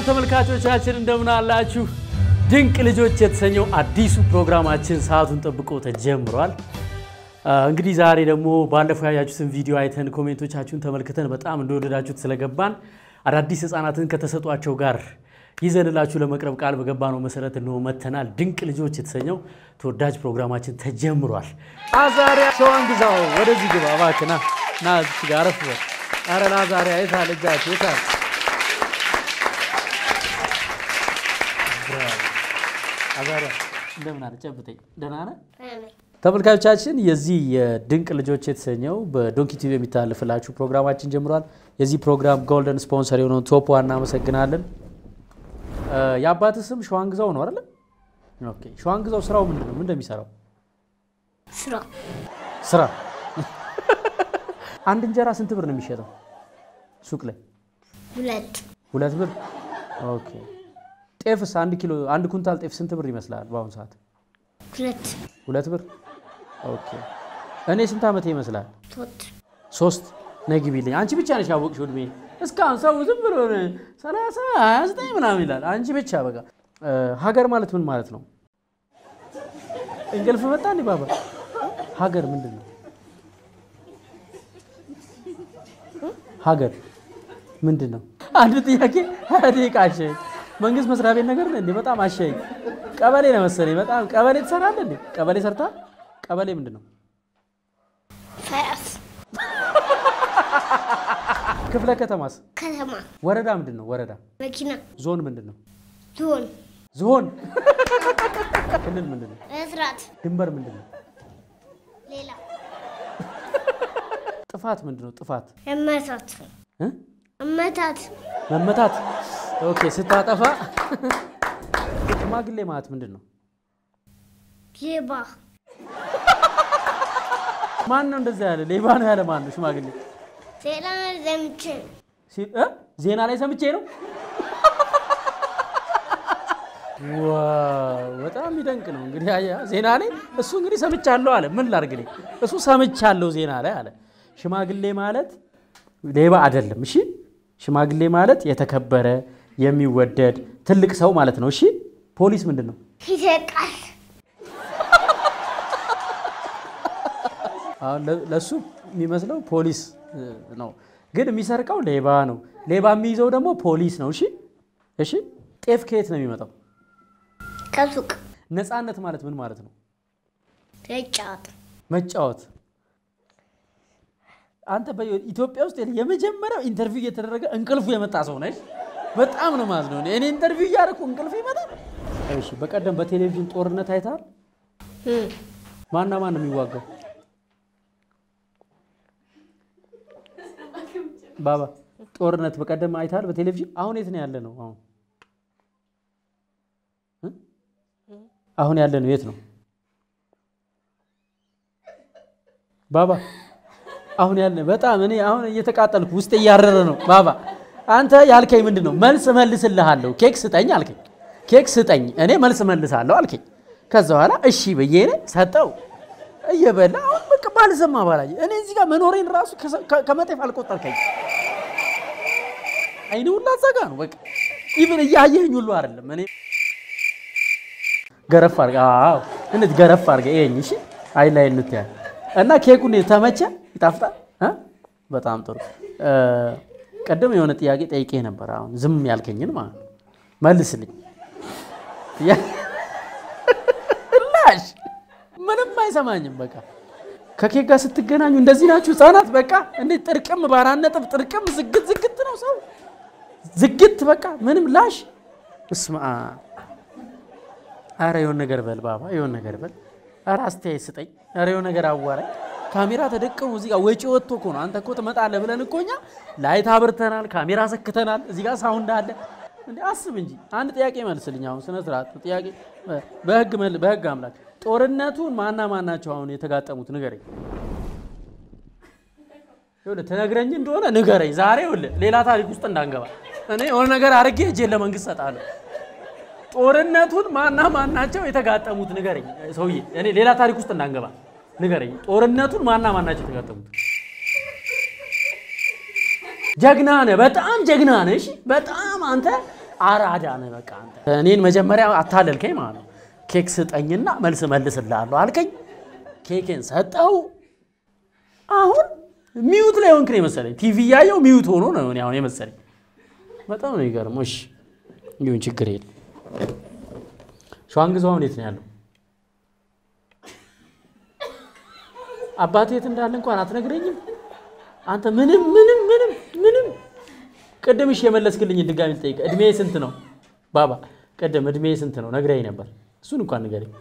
ተመልካቾቻችን እንደምን አላችሁ? ድንቅ ልጆች የተሰኘው አዲሱ ፕሮግራማችን ሰዓቱን ጠብቆ ተጀምሯል። እንግዲህ ዛሬ ደግሞ ባለፈው ያያችሁትን ቪዲዮ አይተን ኮሜንቶቻችሁን ተመልክተን በጣም እንደወደዳችሁት ስለገባን አዳዲስ ሕፃናትን ከተሰጧቸው ጋር ይዘንላችሁ ለመቅረብ ቃል በገባነው መሰረት እንሆ መተናል። ድንቅ ልጆች የተሰኘው ተወዳጅ ፕሮግራማችን ተጀምሯል። አዛሪያ ሸዋን ግዛው ወደዚህ ግባ እባክህ ና ና እዚህ ጋር አረፍ በል። ኧረ ናዛሪያ የታል እጃችሁ የታል? አዛሪያ እንደምን አለ? ጨብጠኝ። ደህና ነህ? ተመልካቾቻችን የዚህ የድንቅ ልጆች የተሰኘው በዶንኪ ቲቪ የሚተላለፍላችሁ ፕሮግራማችን ጀምሯል። የዚህ ፕሮግራም ጎልደን ስፖንሰር የሆነውን ቶፖ እናመሰግናለን። የአባትህ ስም ሸዋንግዛው ነው አይደለ? ኦኬ። ሸዋንግዛው ስራው ምንድን ነው? ምን እንደሚሰራው ስራ ስራ። አንድ እንጀራ ስንት ብር ነው የሚሸጠው ሱቅ ላይ? ሁለት ሁለት ብር። ኦኬ። ጤፍስ አንድ ኪሎ አንድ ኩንታል ጤፍ ስንት ብር ይመስላል በአሁኑ ሰዓት? ሁለት ሁለት ብር። ኦኬ። እኔ ስንት ዓመቴ ይመስላል? ቶት ሶስት ነግቢልኝ። አንቺ ብቻ ነሽ ያወቅሽው እድሜ። እስካሁን ሰው ዝም ብሎ ሰላሳ ሀያ ዘጠኝ ምናምን ይላል። አንቺ ብቻ በቃ። ሀገር ማለት ምን ማለት ነው? እንቅልፍ መጣ እንዲ ባባ። ሀገር ምንድን ነው? ሀገር ምንድን ነው? አንድ ጥያቄ ሀያ ደቂቃ አሸኝ። መንግስት መስሪያ ቤት ነገር እንዴ? በጣም አሸኝ። ቀበሌ ነው መሰለኝ። በጣም ቀበሌ ትሰራለህ እንዴ? ቀበሌ ሰርታ ቀበሌ ምንድን ነው? ፈረስ ክፍለ ከተማስ? ከተማ ወረዳ ምንድን ነው? ወረዳ መኪና ዞን ምንድን ነው? ዞን ዝሆን ክልል ምንድን ነው? መስራት ድንበር ምንድን ነው? ሌላ ጥፋት ምንድን ነው? ጥፋት እመታት እ? እመታት መመታት። ኦኬ ስታጠፋ። ሽማግሌ ማለት ምንድን ነው? ሌባ ማን ነው እንደዛ ያለ? ሌባ ነው ያለ ማን ነው? ሽማግሌ ሌላ ዘምቼ ሲ- እ? ዜና ላይ ሰምቼ ነው። ዋው በጣም የሚደንቅ ነው። እንግዲህ አየህ ዜና ላይ እሱ እንግዲህ ሰምቻለሁ አለ። ምን ላድርግ እኔ? እሱ ሰምቻለሁ ዜና ላይ አለ። ሽማግሌ ማለት ሌባ አይደለም። እሺ ሽማግሌ ማለት የተከበረ የሚወደድ ትልቅ ሰው ማለት ነው። እሺ ፖሊስ ምንድን ነው? ይሰቃል አሁን ለ- ለሱ የሚመስለው ፖሊስ እ, ነው፣ ግን የሚሰርቀው ሌባ ነው። ሌባ የሚይዘው ደግሞ ፖሊስ ነው። እሺ እሺ ጤፍ ከየት ነው የሚመጣው? ከሱቅ ነፃነት ማለት ምን ማለት ነው? ተጫወት መጫወት። አንተ በኢትዮጵያ ውስጥ የመጀመሪያው ኢንተርቪው እየተደረገ እንቅልፉ የመጣ ሰው ነሽ። በጣም ነው ማለት ነው። እኔ ኢንተርቪው እያደረኩ እንቅልፍ ይመጣል። እሺ፣ በቀደም በቴሌቪዥን ጦርነት አይተሃል? ማና ማን ነው የሚዋጋው? ባባ ጦርነት በቀደም አይተሃል በቴሌቪዥን? አሁን የት ነው ያለ ነው? አሁን እ? አሁን ያለ ነው የት ነው? ባባ አሁን ያለ በጣም እኔ አሁን እየተቃጠልኩ ውስጥ እያረረ ነው። ባባ አንተ ያልከኝ ምንድን ነው? መልስ መልስልሃለሁ። ኬክ ስጠኝ አልከኝ። ኬክ ስጠኝ እኔ መልስ መልሳለሁ አልከኝ። ከዛ በኋላ እሺ ብዬ እኔ ሰጠው እየበላ አሁን በቃ ባልሰማ ባላየ እኔ እዚህ ጋር መኖሬን ራሱ ከሰ- ከ- ከመጤፍ አልቆጠርከኝ። አይኔ ሁላ ዘጋ ነው በቃ ኢቭን እያየኝ ሁሉ አይደለም እኔ ገረፍ አድርገህ አዎ፣ እንዴት ገረፍ አድርገህ ይሄኝ። እሺ አይ ላይ እንትያ እና ኬኩን ተመቸ? ይጣፍጣል እ? በጣም ጥሩ። እ፣ ቅድም የሆነ ጥያቄ ጠይቄ ነበር። አሁን ዝም ያልከኝን ማለት ነው መልስልኝ። ያ- ላሽ ምንም አይሰማኝም። በቃ ከኬክ ጋር ስትገናኙ እንደዚህ ናችሁ ህፃናት። በቃ እንዴት ጥርቅም በአራት ነጥብ ጥርቅም ዝግት ዝግት ነው ሰው ዝግት በቃ ምንም ላሽ እስማ አረ የሆነ ነገር በል ባባ፣ የሆነ ነገር በል። አረ አስተያየት ስጠኝ። አረ የሆነ ነገር አዋራኝ። ካሜራ ተደቅኖ እዚህ ጋር ወጪ ወጥቶ እኮ ነው። አንተ እኮ ትመጣለህ ብለን እኮ እኛ ላይት አብርተናል፣ ካሜራ ሰክተናል፣ እዚህ ጋር ሳውንድ አለ። እንዴ አስብ እንጂ አንድ ጥያቄ መልስልኝ። አሁን ስነ ስርዓት ጥያቄ በህግ መል በህግ አምላክ ጦርነቱን ማና ማናቸው አሁን የተጋጠሙት ንገረኝ። ይኸውልህ ትነግረኝ እንደሆነ ንገረኝ። ዛሬ ይኸውልህ ሌላ ታሪክ ውስጥ እንዳንገባ እኔ የሆነ ነገር አድርጌ እጄን ለመንግስት ሰጣለሁ። ጦርነቱን ማና ማናቸው የተጋጠሙት ንገረኝ ሰውዬ። እኔ ሌላ ታሪክ ውስጥ እንዳንገባ ንገረኝ። ጦርነቱን ማና ማናቸው የተጋጠሙት? ጀግና ነህ፣ በጣም ጀግና ነህ። እሺ፣ በጣም አንተ አራዳ ነህ በቃ አንተ። እኔን መጀመሪያ አታለልከኝ ማለት ነው። ኬክ ስጠኝና መልስ መልስልሃለሁ አልከኝ። ኬኬን ሰጠው። አሁን ሚዩት ላይ ሆንክ ነው የመሰለኝ። ቲቪ እያየው ሚዩት ሆኖ ነው እኔ አሁን የመሰለኝ። በጣም ነው የሚገርመው። እሺ ይሁን ችግር የለም። ሸዋንግዛው አሁን የት ነው ያለው? አባቴ የት እንዳለ እንኳን አትነግረኝም አንተ። ምንም ምንም ምንም ምንም ቅድም እሺ የመለስክልኝ ድጋሚ ልጠይቅ። እድሜ ስንት ነው ባባ? ቅድም እድሜ ስንት ነው ነግረኝ ነበር። እሱን እንኳን ንገረኝ።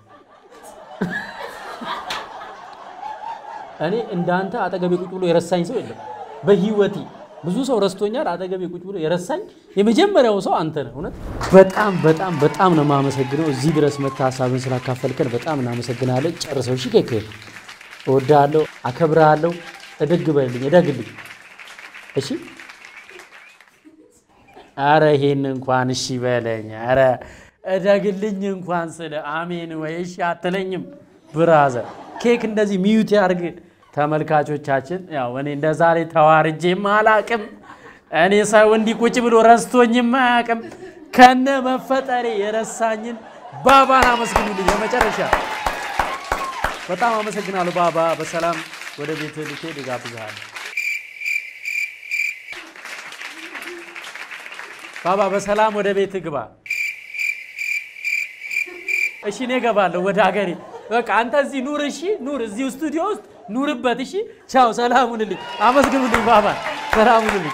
እኔ እንዳንተ አጠገቤ ቁጭ ብሎ የረሳኝ ሰው የለም በህይወቴ። ብዙ ሰው ረስቶኛል። አጠገቤ ቁጭ ብሎ የረሳኝ የመጀመሪያው ሰው አንተ ነህ። እውነት በጣም በጣም በጣም ነው የማመሰግነው። እዚህ ድረስ መጥተህ ሀሳብን ስላካፈልከን በጣም እናመሰግናለን። ጨርሰው እሺ። ኬክ እወድሃለሁ፣ አከብርሃለሁ። እደግ በልልኝ፣ እደግልኝ። እሺ አረ ይሄን እንኳን እሺ በለኝ። አረ እደግልኝ እንኳን ስለ አሜን ወይ እሺ አትለኝም? ብራዘር ኬክ እንደዚህ ሚዩት ያርግ። ተመልካቾቻችን ያው እኔ እንደ ዛሬ ተዋርጄም አላቅም። እኔ ሰው እንዲህ ቁጭ ብሎ ረስቶኝም አያቅም። ከነ መፈጠሬ የረሳኝን ባባን አመስግኑልኝ። የመጨረሻ በጣም አመሰግናለሁ ባባ። በሰላም ወደ ቤት ልትሄድ እጋብዝሃለሁ። ባባ በሰላም ወደ ቤት ግባ። እሺ እኔ እገባለሁ ወደ ሀገሬ። በቃ አንተ እዚህ ኑር። እሺ ኑር፣ እዚሁ ስቱዲዮ ውስጥ ኑርበት። እሺ ቻው፣ ሰላም ሁንልኝ። አመስግኑልኝ ባባ፣ ሰላም ሁንልኝ።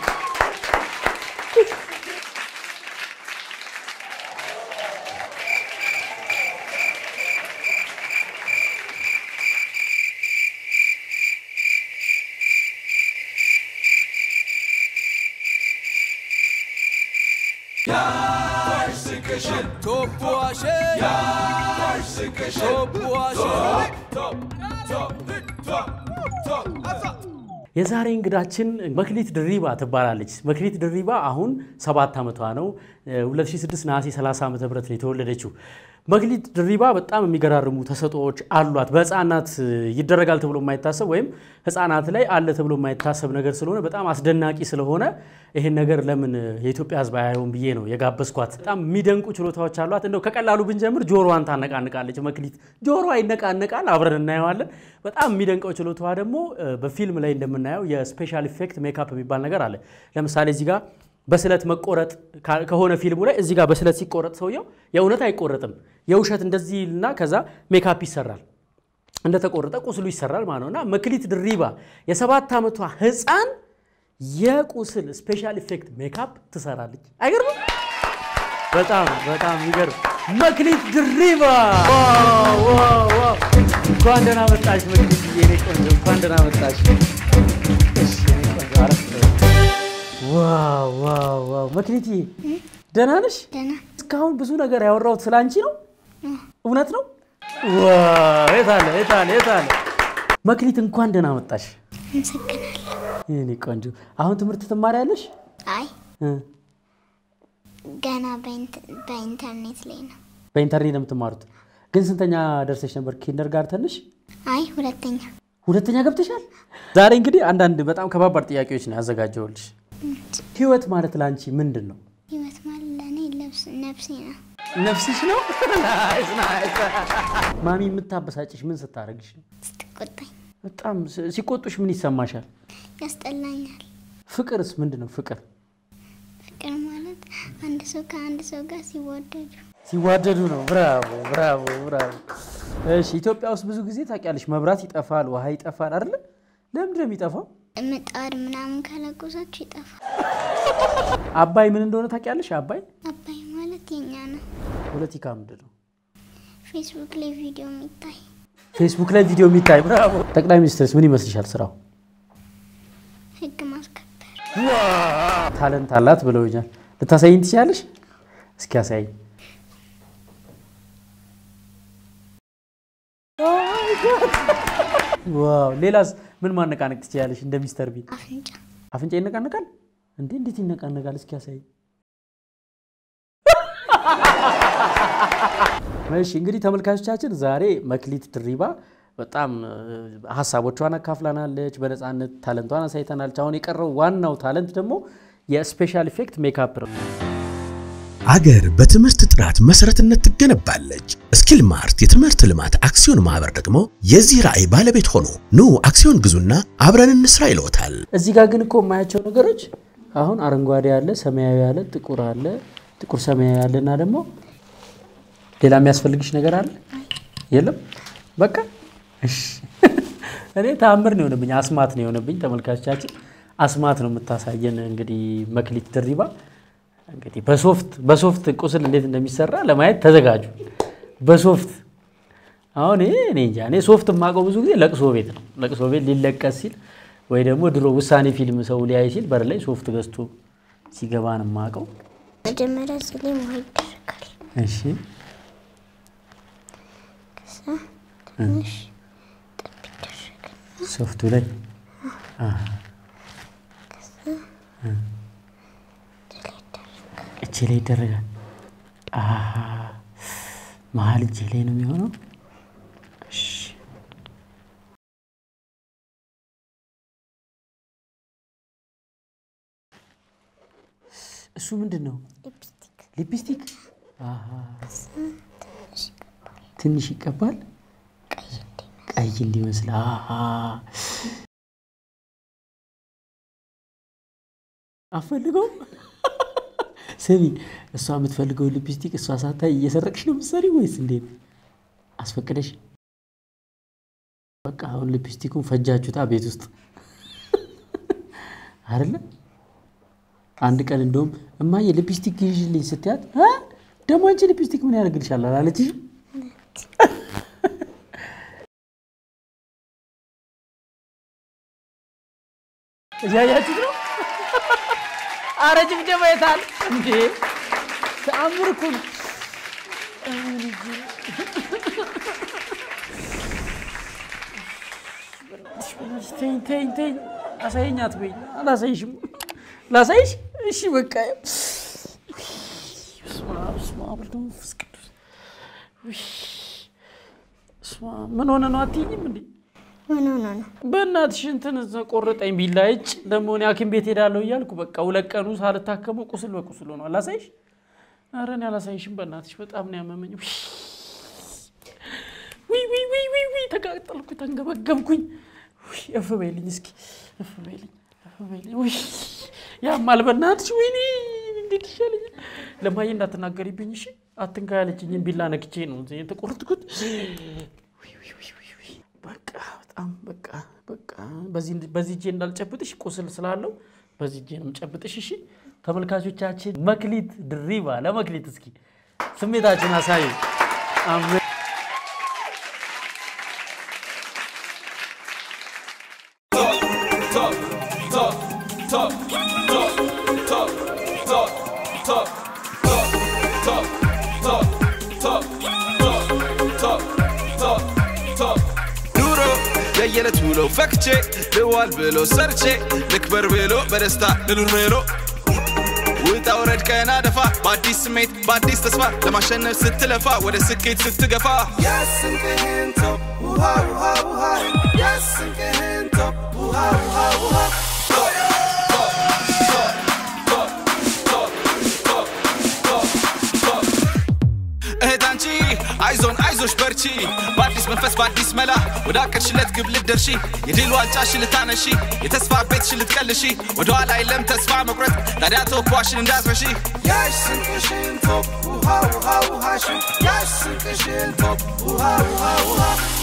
የዛሬ እንግዳችን መክሊት ድሪባ ትባላለች። መክሊት ድሪባ አሁን ሰባት ዓመቷ ነው። 2006 ነሐሴ 30 ዓ ም ነው የተወለደችው። መክሊት ድሪባ በጣም የሚገራርሙ ተሰጥኦዎች አሏት። በህፃናት ይደረጋል ተብሎ የማይታሰብ ወይም ህፃናት ላይ አለ ተብሎ የማይታሰብ ነገር ስለሆነ በጣም አስደናቂ ስለሆነ ይህን ነገር ለምን የኢትዮጵያ ህዝብ አያየውም ብዬ ነው የጋበዝኳት። በጣም የሚደንቁ ችሎታዎች አሏት። እንደው ከቀላሉ ብንጀምር ጆሮዋን ታነቃንቃለች። መክሊት ጆሮዋ ይነቃነቃል፣ አብረን እናየዋለን። በጣም የሚደንቀው ችሎታዋ ደግሞ በፊልም ላይ እንደምናየው የስፔሻል ኢፌክት ሜካፕ የሚባል ነገር አለ። ለምሳሌ እዚህ ጋር በስለት መቆረጥ ከሆነ ፊልሙ ላይ እዚህ ጋር በስለት ሲቆረጥ ሰውየው የእውነት አይቆረጥም፣ የውሸት እንደዚህ እና ከዛ ሜካፕ ይሰራል፣ እንደተቆረጠ ቁስሉ ይሰራል ማለት ነው። እና መክሊት ድሪባ የሰባት ዓመቷ ህፃን የቁስል ስፔሻል ኢፌክት ሜካፕ ትሰራለች። አይገርምም? በጣም በጣም ይገርም። መክሊት ድሪባ እንኳን ደህና መጣሽ መክሊት፣ የኔ ቆንጆ እንኳን ደህና መጣሽ። እሺ የኔ ቆንጆ አረፍ ዋው ዋው ዋው መክሊት ደህና ነሽ? ደህና እስካሁን ብዙ ነገር ያወራሁት ስለ አንቺ ነው። እውነት ነው? ዋው የት አለ የት አለ የት አለ መክሊት እንኳን ደህና መጣሽ አመሰግናለሁ። የኔ ቆንጆ። አሁን ትምህርት ትማሪያለሽ? አይ እ ገና በኢንተ- በኢንተርኔት ላይ ነው። በኢንተርኔት ነው የምትማሩት። ግን ስንተኛ ደርሰሽ ነበር? ኪንደር ጋር ተንሽ አይ ሁለተኛ ሁለተኛ ገብተሻል። ዛሬ እንግዲህ አንዳንድ በጣም ከባባድ ጥያቄዎች ነው ያዘጋጀውልሽ። ህይወት ማለት ለአንቺ ምንድን ነው? ህይወት ማለት ለእኔ ለብስ ነፍሴ ነው። ነፍስሽ ነው? ናይስ ናይስ። ማሚ የምታበሳጭሽ ምን ስታደርግሽ ነው? ስትቆጣኝ በጣም ስ- ሲቆጡሽ ምን ይሰማሻል? ያስጠላኛል። ፍቅርስ ምንድን ነው? ፍቅር ፍቅር ማለት አንድ ሰው ከአንድ ሰው ጋር ሲወደዱ ሲዋደዱ ነው። ብራቮ ብራቮ ብራቮ። እሺ ኢትዮጵያ ውስጥ ብዙ ጊዜ ታውቂያለሽ መብራት ይጠፋል፣ ውሃ ይጠፋል አይደለ? ለምንድን ነው የሚጠፋው? ምጣድ ምናምን ከለቆሳችሁ ይጠፋል። አባይ ምን እንደሆነ ታውቂያለሽ? አባይ አባይ ማለት የኛ ነው። ፖለቲካ ምንድን ነው? ፌስቡክ ላይ ቪዲዮ የሚታይ ፌስቡክ ላይ ቪዲዮ የሚታይ ብራቮ። ጠቅላይ ሚኒስትርስ ምን ይመስልሻል ስራው? ህግ ማስከበር ታለንት አላት ብለውኛል። ልታሳይኝ ትችላለሽ? እስኪ ያሳይኝ። ዋው! ሌላስ ምን ማነቃነቅ ትችላለሽ? እንደ ሚስተር ቢን አፍንጫ አፍንጫ ይነቃነቃል እንዴ? እንዴት ይነቃነቃል? እስኪ ያሳይ። እሺ እንግዲህ ተመልካቾቻችን ዛሬ መክሊት ድሪባ በጣም እ, ሀሳቦቿን አካፍላናለች። በነፃነት ታለንቷን አሳይተናለች። አሁን የቀረው ዋናው ታለንት ደግሞ የስፔሻል ኢፌክት ሜካፕ ነው። አገር በትምህርት ጥራት መሰረትነት ትገነባለች። ስኪል ማርት የትምህርት ልማት አክሲዮን ማህበር ደግሞ የዚህ ራዕይ ባለቤት ሆኖ ኑ አክሲዮን ግዙና አብረን እንስራ ይለዎታል። እዚህ ጋር ግን እኮ የማያቸው ነገሮች አሁን አረንጓዴ አለ፣ ሰማያዊ አለ፣ ጥቁር አለ፣ ጥቁር ሰማያዊ አለ እና ደግሞ ሌላ የሚያስፈልግሽ ነገር አለ የለም? በቃ እሺ። እኔ ተአምር ነው የሆነብኝ፣ አስማት ነው የሆነብኝ። ተመልካቾቻችን አስማት ነው የምታሳየን። እንግዲህ መክሊት ድሪባ እንግዲህ በሶፍት በሶፍት ቁስል እንዴት እንደሚሰራ ለማየት ተዘጋጁ። በሶፍት አሁን ይሄ እኔ እንጃ እኔ ሶፍት የማውቀው ብዙ ጊዜ ለቅሶ ቤት ነው። ለቅሶ ቤት ሊለቀስ ሲል ወይ ደግሞ ድሮ ውሳኔ ፊልም ሰው ሊያይ ሲል በር ላይ ሶፍት ገዝቶ ሲገባ ነው የማውቀው። መጀመሪያ እዚህ ላይ ውሃ ይደረጋል። እሺ ከዛ ትንሽ ጠብ ይደረጋል። ሶፍቱ ላይ አ፣ እ፣ እጄ ላይ ይደረጋል። አሃ፣ መሀል እጄ ላይ ነው የሚሆነው። እሺ እሱ ምንድን ነው? ሊፕስቲክ ሊፕስቲክ አሃ፣ ትንሽ ይቀባል። ትንሽ ይቀባል ቀይ እንዲመስል ቀይ እንዲመስል። አሃ አፈልገው ስሚ፣ እሷ የምትፈልገው ሊፕስቲክ እሷ ሳታይ እየሰረቅሽ ነው የምትሰሪ ወይስ እንዴት? አስፈቅደሽ? በቃ አሁን ሊፕስቲኩን ፈጃችሁታ ቤት ውስጥ አይደለ? አንድ ቀን እንደውም እማዬ ሊፕስቲክ ግዢልኝ ስትያት "እ? ደግሞ አንቺ ሊፕስቲክ ምን ያደርግልሻል አላለችሽም? እያያችሁት ነው። አረ ጭብጨባ የታል እንዴ? ተአምር እኮ ነው። ተይኝ ተይኝ ተይኝ፣ አሳየኝ አትበይኝ። አላሳይሽም። ላሳይሽ? እሺ በቃ በስመ አብ በስመ አብ ወወልድ ወመንፈስ ቅዱስ። ውይ፣ በስመ አብ ምን ሆነ ነው አትይኝም እንዴ? ምን ሆኖ ነው? በእናትሽ እንትን እዛ ቆረጠኝ ቢላ እጭ ደግሞ እኔ ሐኪም ቤት ሄዳለሁ እያልኩ በቃ ሁለት ቀኑ ሳልታከሙ ቁስል በቁስል ሆኗል። አላሳይሽ? ኧረ እኔ አላሳይሽም በእናትሽ በጣም ነው ያመመኝ። ውይ ውይ ውይ ውይ ውይ ተቃጠልኩ፣ ተንገበገብኩኝ። ውይ እፍ በይልኝ እስኪ እፍ በይልኝ እፍ በይልኝ። ውይ ያማል በእናትሽ ወይኔ እንዴት ይሻለኛል? ለማየ እንዳትናገሪብኝ እሺ። አትንካ ያለችኝን ቢላ ነክቼ ነው እዚህ የተቆረጥኩት። ውይ ውይ ውይ ውይ ውይ በቃ በጣም በቃ በቃ በዚህ በዚህ እጄ እንዳልጨብጥሽ ቁስል ስላለው በዚህ እጄ ነው የምጨብጥሽ። እሺ ተመልካቾቻችን፣ መክሊት ድሪባ ለመክሊት እስኪ ስሜታችን አሳዩ። አሜን። ኑሮ የየዕለት ውሎ ፈክቼ ልዋል ብሎ ሰርቼ ልክበር ብሎ በደስታ ልኑር ብሎ ውጣ ውረድ ቀና ደፋ በአዲስ ስሜት በአዲስ ተስፋ ለማሸነፍ ስትለፋ ወደ ስኬት ስትገፋ ያስንቅህን ተው ውሃ ውሃ ውሃ ያስንቅህን ተው ውሃ ውሃ ውሃ እህት አንቺ አይዞን አይዞሽ በርቺ በአዲስ መንፈስ በአዲስ መላ ወደ አቀድሽለት ግብ ልትደርሺ የድል ዋንጫሽን ልታነሺ የተስፋ ቤትሽን ልትቀልሺ ወደ ኋላ የለም ተስፋ መቁረጥ ታዲያ ተወኳሽን እንዳትረሺ ያሽ ስንቅሽን ቶፕ ውሃ ውሃ ውሃሽን ያሽ ስንቅሽን ቶፕ ውሃ ውሃ ውሃ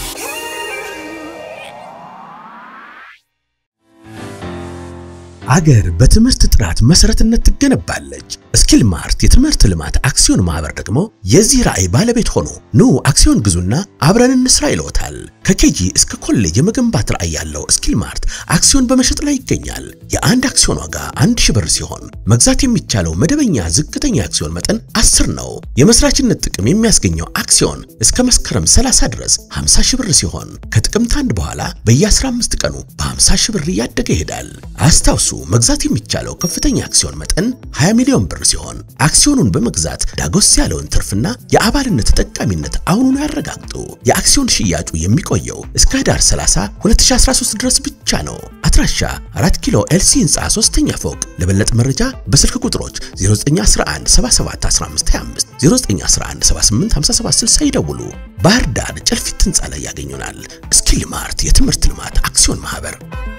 አገር በትምህርት ጥራት መሰረትነት ትገነባለች። ስኪል ማርት የትምህርት ልማት አክሲዮን ማህበር ደግሞ የዚህ ራዕይ ባለቤት ሆኖ ኑ አክሲዮን ግዙና አብረን እንስራ ይለዎታል። ከኬጂ እስከ ኮሌጅ የመገንባት ራዕይ ያለው ስኪል ማርት አክሲዮን በመሸጥ ላይ ይገኛል። የአንድ አክሲዮን ዋጋ አንድ ሺህ ብር ሲሆን መግዛት የሚቻለው መደበኛ ዝቅተኛ አክሲዮን መጠን 10 ነው። የመስራችነት ጥቅም የሚያስገኘው አክሲዮን እስከ መስከረም 30 ድረስ 50 ሺህ ብር ሲሆን ከጥቅምት አንድ በኋላ በየ15 ቀኑ በ50 ሺህ ብር እያደገ ይሄዳል። አስታውሱ መግዛት የሚቻለው ከፍተኛ አክሲዮን መጠን 20 ሚሊዮን ብር ሲሆን አክሲዮኑን በመግዛት ዳጎስ ያለውን ትርፍና የአባልነት ተጠቃሚነት አሁኑን ያረጋግጡ። የአክሲዮን ሽያጩ የሚቆየው እስከ ህዳር 30 2013 ድረስ ብቻ ነው። አድራሻ 4 ኪሎ ኤልሲ ህንፃ ሶስተኛ ፎቅ። ለበለጠ መረጃ በስልክ ቁጥሮች 0911 77 1525 0911 78 57 60 ይደውሉ። ባህር ዳር ጨልፊት ህንፃ ላይ ያገኙናል። ስኪል ማርት የትምህርት ልማት አክሲዮን ማህበር